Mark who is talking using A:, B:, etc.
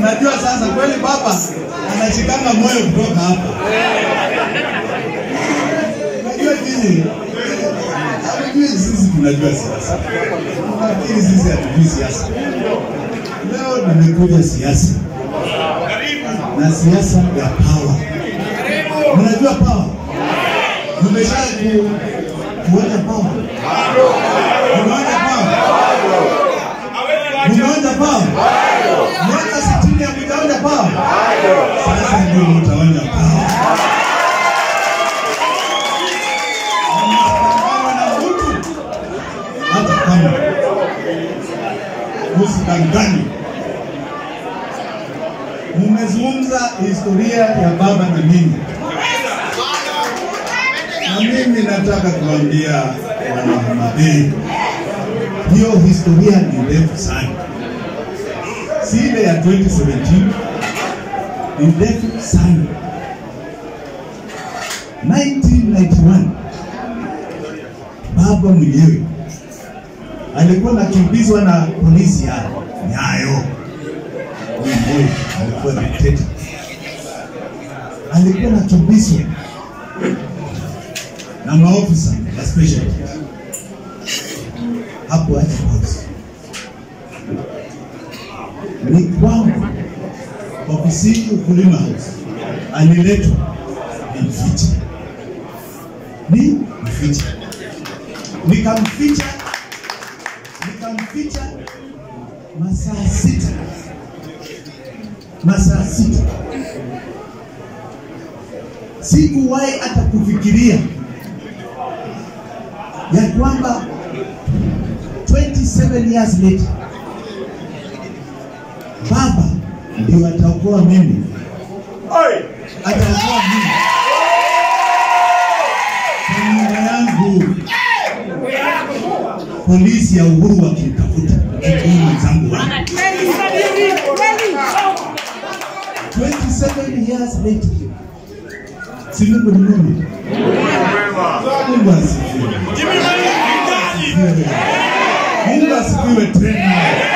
A: Unajua sasa kweli baba anashikanga moyo kutoka hapa. Unajua nini? Unajua sisi tunajua siasa. Nafikiri sisi hatujui siasa. Leo nimekuja siasa na siasa ya power. Mnajua power? Mmesha ku, kuona power? Unaona power? Unaona power? Miaka sitini hamjaona power? Sasa ndio mtaona power. Mnapambana na mtu hata kama usidangani. Mmezungumza historia ya baba na mimi, na mimi nataka kuambia wanahamadei, hiyo historia ni ndefu sana, si ile ya 2017 ni ndefu sana. 1991 baba mwenyewe alikuwa anakimbizwa na polisi ya Nyayo. Huyu boy alikuwa dikteta, alikuwa anakimbizwa na maofisa ya special hapo aje polisi ni kwamba ofisini Ukulima House aliletwa ni mficha, ni mficha, nikamficha nikamficha masaa sita masaa sita. Sikuwahi hata kufikiria ya kwamba 27 years later baba ndio ataokoa mimi, ataokoa mimi kwa nyumba yangu polisi ya Uhuru wakimtafuta kikuu mwenzangu wangu 27 years later. Si Mungu ni Mungu. Mungu asifiwe. Mungu asifiwe tena.